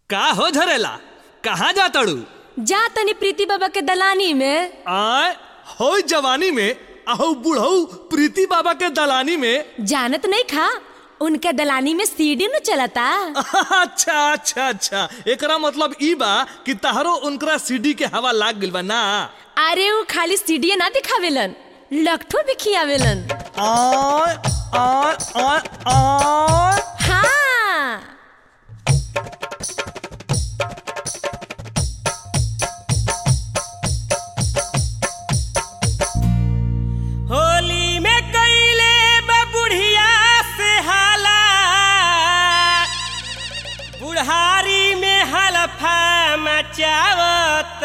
का हो झरेला कहाँ जा तड़ू जा तनी प्रीति बाबा के दलानी में आय हो जवानी में आहू बुढ़ऊ प्रीति बाबा के दलानी में जानत नहीं खा उनके दलानी में सीढ़ी न चलता अच्छा अच्छा अच्छा एकरा मतलब ई बा कि तहरो उनकरा सीडी के हवा लाग गइल बा ना अरे वो खाली सीढ़ी ना दिखावेलन लखठो भी खियावेलन आय आय आय आय हाँ होली में कैले बुढ़िया से हाला बुढ़ारी में हलफा मचावत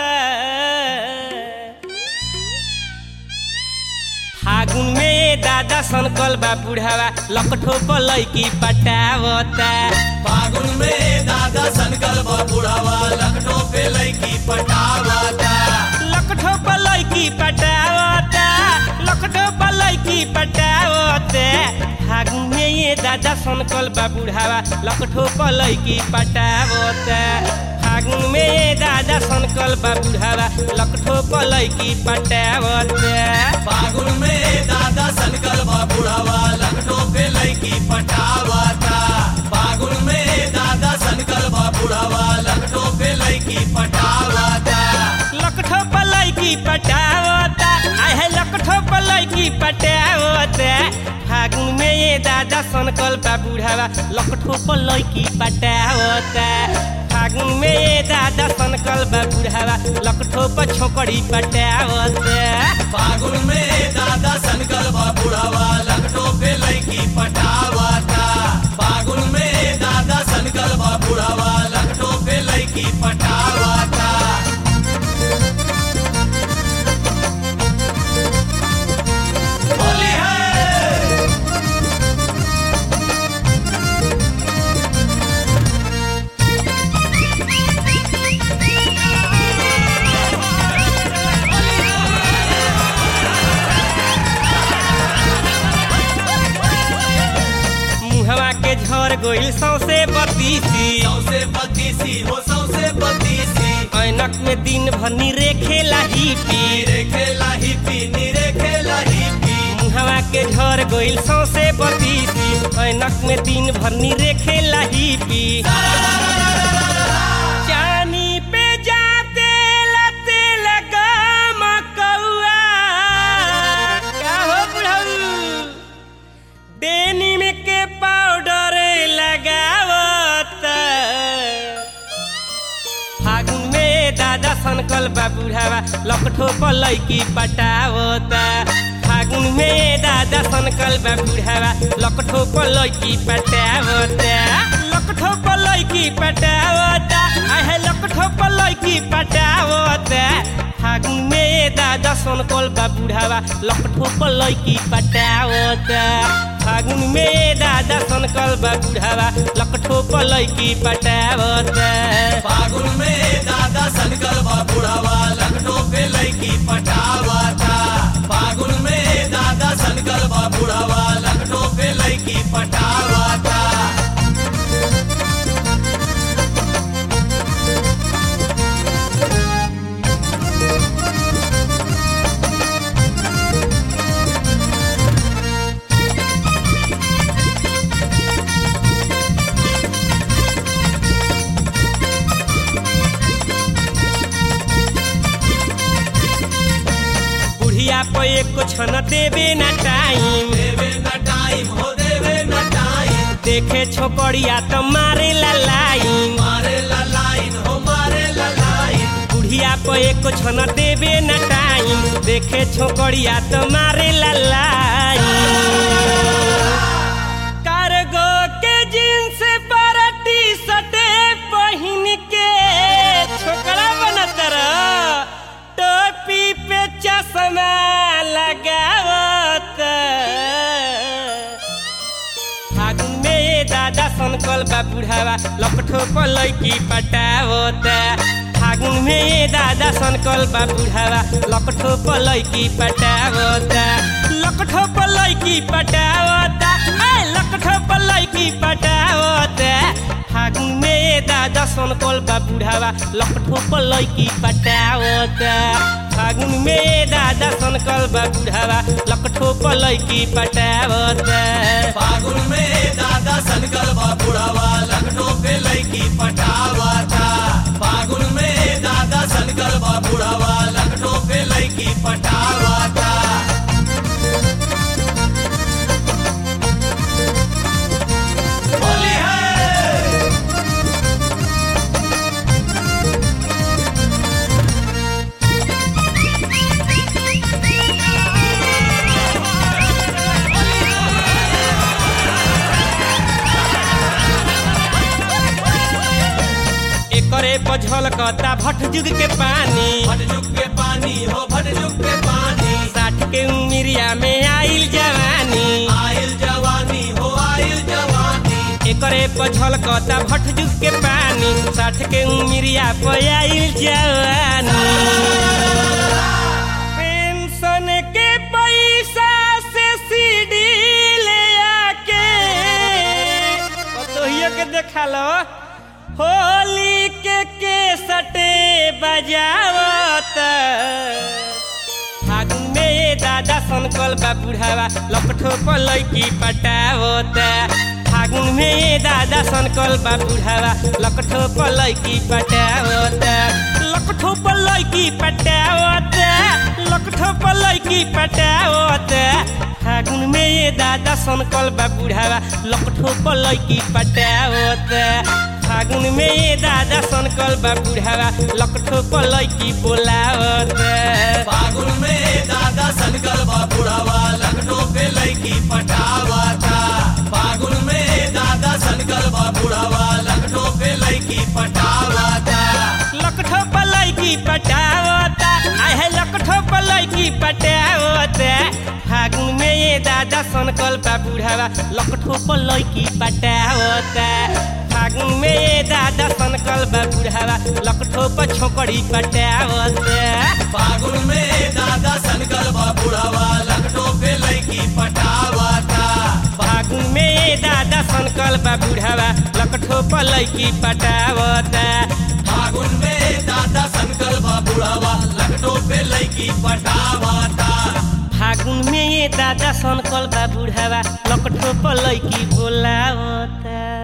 फागुन में दादा सनकल बा बुढ़ावा लकठो पलैकी पटावता फागुन में दादा सनकल बुढ़ावा लखनऊ पे लड़की पटावाता लकठो पलैकी पटावता लकठो पलैकी पटावते फागुन में ये दादा सनकल बा बुढ़ावा लकठो पलैकी पटावता फागुन में ये दादा सनकल बा बुढ़ावा लकठो पलैकी पटावता फागुन में दादा सनकल बुढ़ावा लखनऊ पे लड़की पटावाता फागुन में दादा सनकल बुढ़ावा लखनऊ पे लड़की पटावाता लकठो पलैकी पटावता आहे लकठो पलैकी पटावता फागुन में ये दादा सनकल बा बुढ़ावा लकठो पलैकी पटावता फागुन में ये दादा सनकल बा बुढ़ावा लकठो पर छोकड़ी पटावता फागुन में दादा सनकल बुढ़ावा लखनऊ पे लड़की पटावाता फागुन में दादा सनकल बुढ़ावा लखनऊ पे लड़की पटावाता होली है मुहवा के झर गोइल सौसे बतीसी सौसे बत्तीसी हो सौसे बत्तीसी ऐनक में दिन भर निरे खेला ही पी नीरे खेला ही पी नीरे खेला ही पी मुहवा के झर गोइल सौसे बतीसी ऐनक में दिन भर निरे खेला ही पी चानी पे जाते लते लगा मकौआ का हो बुढ़ऊ डेनिम के पाउडर लगावत फागुन में दादा सनकल बा बुढ़ावा लकठो पलैकी पटावता फागुन में दादा सनकल बा बुढ़ावा लकठो पलैकी पटावता लकठो पलैकी पटावता आहे लकठो पलैकी पटावता फागुन में दादा सनकल बा बुढ़ावा लकठो पलैकी पटावता फागुन में दादा सनकल बा बुढ़ावा लकठो पलैकी पटावता फागुन में दादा सनकल बुढ़ावा लखनऊ पे लड़की पटावाता फागुन में दादा सनकल बुढ़ावा लखनऊ पे लड़की पटावाता बुढ़िया पे एको छन देवे ना टाइम देवे न टाइम हो देवे न टाइम देखे छोकरिया तो मारे ला लाइन मारे ला लाइन हो मारे ला लाइन बुढ़िया पे एको छन देवे ना टाइम देखे छोकरिया तो मारे ला लाइन कार्गो के जींस पर टी शर्ट पहन के छोकरा बनत रह टोपी पे चश्मा लगावत फागुन में दादा सनकल बा बुढ़ावा लपठो पलैकी पटावता फागुन में दादा सनकल बा बुढ़ावा लपठो पलैकी पटावता लकठो पलैकी पटावता ए लकठो पलैकी पटावता फागुन में दादा दादा सनकल बा बुढ़ावा लकठो पर लैकी पटावता फागुन में ये दादा सनकल बा बुढ़ावा लकठो पर लैकी पटावता फागुन में दादा सनकल बा बुढ़ावा लखनऊ पे लड़की पटावा था फागुन में दादा सनकल बा बुढ़ावा लखनऊ पे लड़की पटावा था होली है एकरे बझल कता भट जुग के पानी भटजुग के पानी हो भटजुग के पानी साठ के उमिरिया में आइल जवानी आयल जवानी हो आयल जवानी एकरे बझल कता भट जुग के पानी साठ के उमिरिया पे आइल जवानी पेंशन के पैसा से सीडी ले आके पतोहियो के देखा लो होली के केसटे बजावत फागुन में ये दादा सनकल बा बुढ़ावा लपठो पर लैकी पटावत फागुन में ये दादा सनकल बा बुढ़ावा लकठो पर लैकी पटावत लकठो पर लैकी पटावत लकठो पर लैकी पटावत फागुन में ये दादा सनकल बा बुढ़ावा लकठो पर लैकी पटावत फागुन में ये दादा सनकल बा बुढ़ावा लकठो पर लैकी बोलावत फागुन में दादा सनकल बा बुढ़ावा लखनऊ पे लड़की पटावा था फागुन में दादा सनकल बा बुढ़ावा लखनऊ पे लड़की पटावा था लकठो पर लैकी पटावता आहे लकठो पर लैकी पटावता फागुन में ये दादा सनकल बा बुढ़ावा लकठो पर लैकी पटावता फागुन में ये दादा सनकल बा बुढ़ावा लकठो पर छोकड़ी पटावता फागुन में दादा सनकल बा बुढ़ावा लखनऊ पे लड़की पटावा था फागुन में ये दादा सनकल बा बुढ़ावा लकठो पर लैकी पटावता फागुन में दादा सनकल बा बुढ़ावा लखनऊ पे लड़की पटावा था फागुन में ये दादा सनकल बा बुढ़ावा लकठो पर लैकी बोलावता